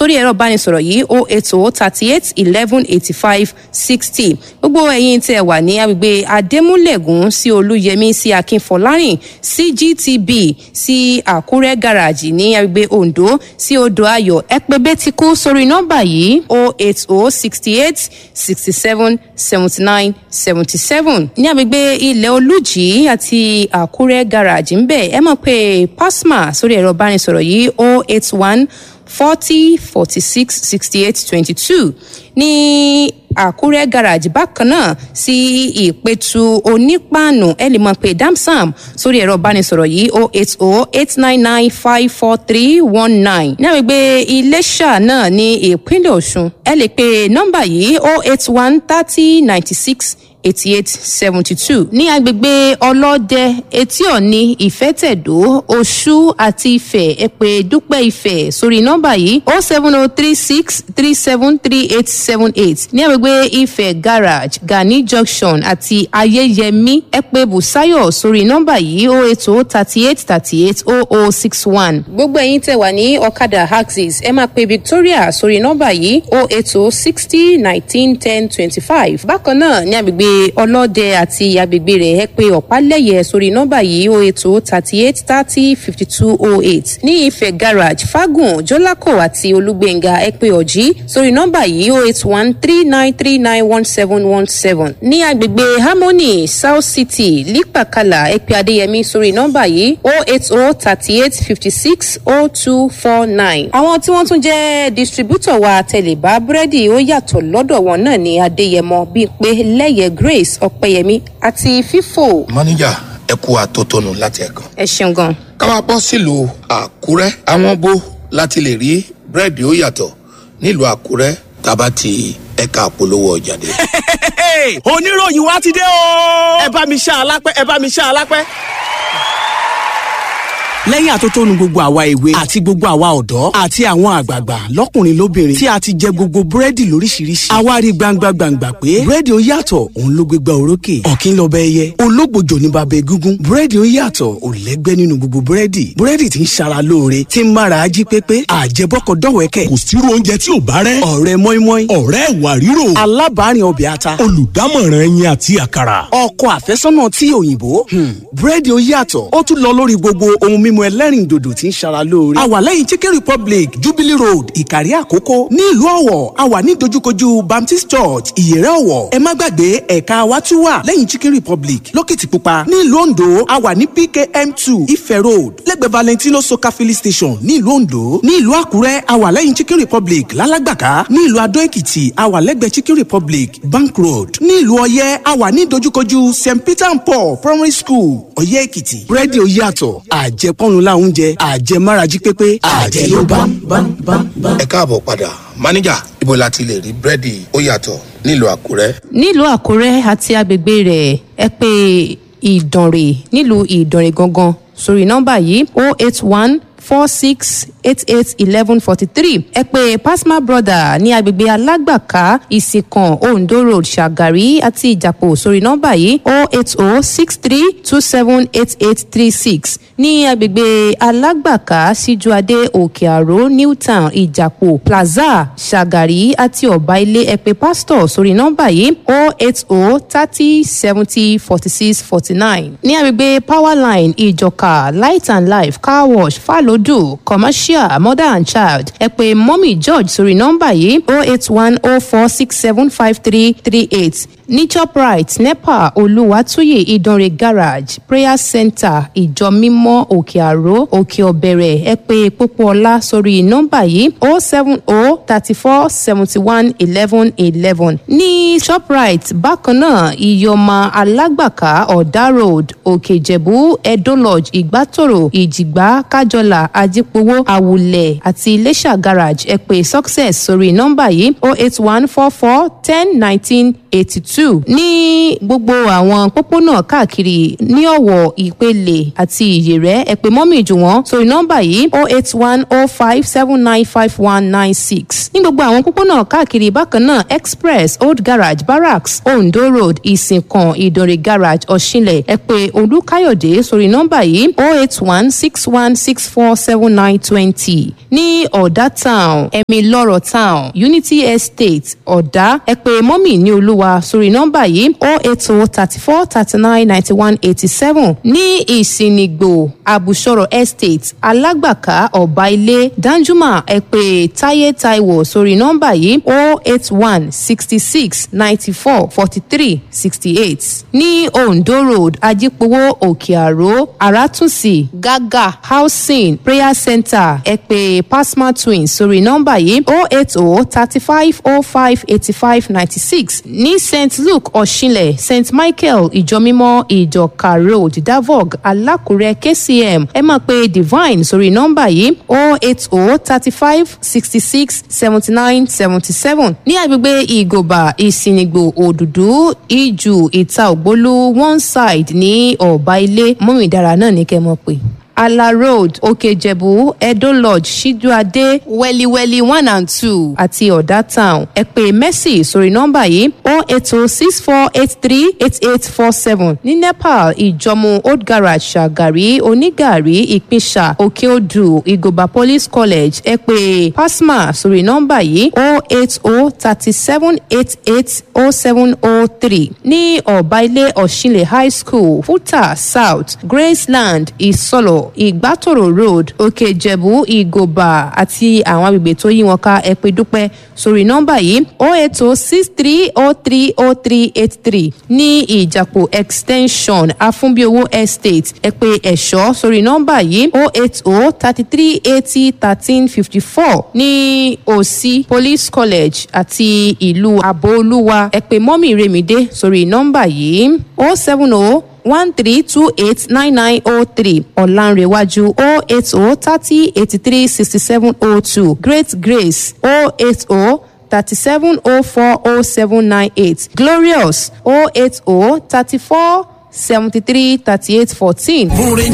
sórí ẹ̀rọ ìbánisọ̀rọ̀ yìí o eight o thirty eight eleven eighty five sixty gbogbo ẹ̀yin tẹ́ wà ní agbègbè adémúlẹ̀gùn sí olúyẹmí sí akínfọlárìn sí gtb sí àkúrẹ́ gàràjì ní agbègbè ondo sí odò ayọ̀ ẹ pè bẹ́tíkú sórí nọ́mbà yìí o eight o sixty eight sixty seven seventy nine seventy seven ní agbègbè ilẹ̀ olújì àti àkúrẹ́ gàràjì ń bẹ̀ ẹ mọ̀ pé pasma sórí ẹ̀rọ ìbánisọ̀rọ̀ yìí o eight one forty forty six sixty eight twenty two ní àkúrẹ́ garage bákan náà sí ìpẹ̀tù onípàànù ẹ lè mọ̀ pé damsam sórí ẹ̀rọ ìbánisọ̀rọ̀ yìí o eight o eight nine nine five four three one nine ní àgbègbè iléṣà náà ní ìpínlẹ̀ ọ̀ṣun ẹ lè pe nọ́mbà yìí o eight one thirty ninety six eighty eight seventy two ní agbègbè ọlọ́dẹ etí ọ̀ni ìfẹ́tẹ̀dó oṣù àti ifẹ̀ ẹ̀pẹ́ dúpẹ́ ifẹ̀ sórí nọ́mbà yìí o seven o three six three seven three eight seven eight ní agbègbè ifẹ̀ garage gani junction àti ayẹyẹmí ẹ̀pẹ́ busayo sórí nọ́mbà yìí o eight o thirty eight thirty eight o o six one. gbogbo ẹ̀yin tẹ̀ wà ní ọ̀kadà axis ẹ máa pe victoria sórí nọ́mbà yìí o eight o sixty nineteen ten twenty five bákan náà ní agbègbè ọlọ́dẹ àti agbègbè rẹ̀ ẹ pé ọ̀pálẹ̀yẹ sórí nọ́mbà yìí o ètò thirty eight thirty fifty two oh eight ní ìfẹ́ garage fagun jọlákò àti olúgbẹ̀ngà ẹ pé ọ̀jí sórí nọ́mbà yìí o eight one three nine three nine one seven one seven ní agbègbè harmony south city lípàkàlà ẹ pé adéyẹmí sórí nọ́mbà yìí o eight oh thirty eight fifty six oh two four nine. àwọn tí wọ́n tún jẹ́ distributor wa tẹ̀lébá búrẹ́dì ó yàtọ̀ lọ́dọ̀ wọn náà ní adéyẹmọ bíi pé lẹ́yẹ grace ọ̀pẹ̀yẹmí àti fífò. mọ́níjà ẹ kú àtótónu láti ẹ̀kan. ẹ ṣeun gan. ká máa bọ́ sílùú àkúrẹ́ àwọn bó láti lè rí búrẹ́dì ó yàtọ̀ nílùú àkúrẹ́ tábà ti ẹ̀ka àpolówó ọjà dé. oníròyìn wa ti dé o. ẹ bá mi ṣá alápẹ́ ẹ bá mi ṣá alápẹ́ lẹ́yìn àtótónu gbogbo àwa èwe àti gbogbo àwa ọ̀dọ́ àti àwọn àgbààgbà lọ́kùnrin lóbìnrin tí a ti jẹ gbogbo búrẹ́dì lóríṣiríṣi. àwa rí gbangba gbangba pé búrẹ́dì ó yàtọ̀ òun ló gbégbá orókè ọ̀kín lọ́bẹ̀ ẹyẹ ológbòjò ní babẹ̀ gúngún búrẹ́dì ó yàtọ̀ ò lẹ́gbẹ́ nínú gbogbo búrẹ́dì búrẹ́dì tí ń ṣara lóore tí ń mára ají pépé àjẹbọ́kọ̀ dọ̀wẹ́kẹ̀. kò sírú oúnjẹ tí ò bá rẹ́. ọ̀rẹ́ mọ́ínmọ́ín ọ̀rẹ́ ìwà ríro. alábàárìn ọbẹ̀ ata. olùdámọ̀ràn ẹyin àti àkàrà. ọkọ àfẹ́sọ́nà tí òyìnbó búrẹ́dì ó yàtọ̀ ó tún lọ lórí gbogbo ohun mímu ẹlẹ́rìn dòdò tí ń ṣara lóore. a wà lẹ́yìn chicken republic jubilee road ìkàrí àkókò ní ìlú ọ̀wọ̀ a wà ní dojúkojú baptist church ìyẹ̀rẹ̀ ọ̀wọ̀ ẹ má gbàgbé ẹ̀ka wa tún wà lẹ́yìn chicken republic lókìtìpupa ní ìlú ondo a wà ní pkm two ife road lẹ́gbẹ̀ẹ́ valentino soka filling station ní ìlú ondo ní ìlú àkúrẹ́ a wà lẹ́yìn chicken republic lálágbàká ní ìlú adó èkìtì a wà lẹ́gbẹ̀ẹ́ chicken republic bank road ní ìlú ọyẹ́ a wà ní dojúkojú st peter and paul primary school ọyẹ́ èkìtì búrẹ́dì ó yàtọ̀ àjẹpọ́nu láwọn oúnjẹ àjẹmárají pépé àjẹ ló bá bá bá bá. ẹ káàbọ̀ padà máníjà ibo la ti lè rí búrẹ́dì ó yàtọ̀ nílùú àkúrẹ́. nílùú àkúrẹ́ àti agbègbè rẹ̀ ẹ pé ìdànrè nílùú ìdànrè gangan sórí nọ́mbà yìí o eight one four six eight eight eleven forty three ẹ pé pasma brother ní agbègbè alágbàká ìsìnkàn ondo road ṣàgàrí àti ìjàpọ̀ sórí nọ́mbà yìí o eight o six three two seven eight eight three six ní agbègbè alágbàká síjúadé òkè àró newtown ìjàpọ̀ plaza ṣàgàrí àti ọ̀bá ilé ẹ pé pastor sórí nọ́mbà yìí o eight o thirty seventy forty six forty nine ní agbègbè powerline ìjọka light and life car wash fàlódù commercial mother and child ẹ pé mọ́mì george sórí nọ́mbà yìí o eight one o four six seven five three three eight ní shoprite nepa olùwàtúyè ìdánrẹ garage prayer center ìjọ mímọ́ òkè àró òkè ọ̀bẹ̀rẹ̀ ẹ pé pópóọlá sórí nọ́mbà yìí o seven o thirty four seventy one eleven eleven ní shoprite bákan náà ìyọ̀mà alágbàká ọ̀dà road òkè ìjẹ̀bú edo lodge ìgbàtòrò ìjìgbá kájọlà ajípowó àwùlẹ̀ àti iléṣà garage ẹ pé success sórí nọ́mbà yìí o eight one four four ten nineteen eighty two ní gbogbo àwọn pópónà káàkiri ní ọ̀wọ̀ ìpele àti ìyèrẹ́ ẹ pè mọ́mì jù wọ́n sórí nọ́mbà yìí oh eight one oh five seven nine five one nine six ní gbogbo àwọn pópónà káàkiri bákan náà express old garage barracks ondo road ìsìnkàn ìdòrè garage ọ̀ṣinlẹ̀ ẹ pè olúkáyọ̀dé sórí nọ́mbà yìí oh eight one six one six four seven nine twenty ní ọ̀dà town ẹ̀mí lọ́rọ̀ town unity estate ọ̀dà ẹ pè mọ́mì ní olúwa sórí nọ́mbà yìí oh eight oh thirty four thirty nine ninety one eighty seven ní ìsìnìgbò àbùsọ̀rọ̀ estate alágbàká ọ̀bá ilé danjuma ẹ pè táyé táíwò sórí nọ́mbà yìí oh eight one sixty six ninety four forty three sixty eight ní ondo road ajípowó òkè àró àràtúnṣì gágà housing prayer center ẹ pè pasma twins sórí nọ́mbà yìí oh eight oh thirty five oh five eighty five ninety six ní st luke ọ̀ṣinlẹ̀ st michael ìjọmímọ́ ìjọka road davog alákùrẹ́ kcm ẹ máa pe divine sórí nọ́mbà yìí oh eight oh thirty five sixty six seventy nine seventy seven ní agbègbè ìgòbà ìsìnìgbò òdùdú ìjù ìta ògbólú one side ní ọ̀bá ilé mọ́mìdára náà ní kẹ́ mọ̀ pé ala road òkèjẹ̀bú edo lodge ṣíjúadé wẹ́líwẹ́lí one and two àti ọ̀dà town ẹ pè mercy sórí nọ́mbà yìí oh eight oh six four eight three eight eight four seven ní nepal ìjọmú old garage ṣàgàrí onígàrí ìpínṣà òkèodù ìgòbà police college ẹ pè pasma sórí nọ́mbà yìí oh eight oh thirty seven eight eight oh seven oh three ní ọ̀bá ilé ọ̀ṣinlẹ̀ high school futa south graceland ìsọlọ̀ ìgbàtòrò road òkè ìjẹ̀bú ìgòbà àti àwọn agbègbè tó yí wọn ká ẹ pé dúpẹ́ sórí nọ́mbà yìí o eight o six three o three o three eight three ní ìjàpò extension afúnbíowó estate ẹ pé ẹ̀ṣọ́ sórí nọ́mbà yìí o eight o thirty three eighty thirteen fifty four ní òsì police college àti ìlú àbóolúwa ẹ pé mọ́mì remide sórí nọ́mbà yìí o seven o one three two eight nine nine oh three ọ̀lànrẹ̀wájú oh eight oh thirty eighty three sixty seven oh two great grace oh eight oh thirty seven oh four oh seven nine eight glorious oh eight oh thirty four seventy three thirty eight fourteen. múrin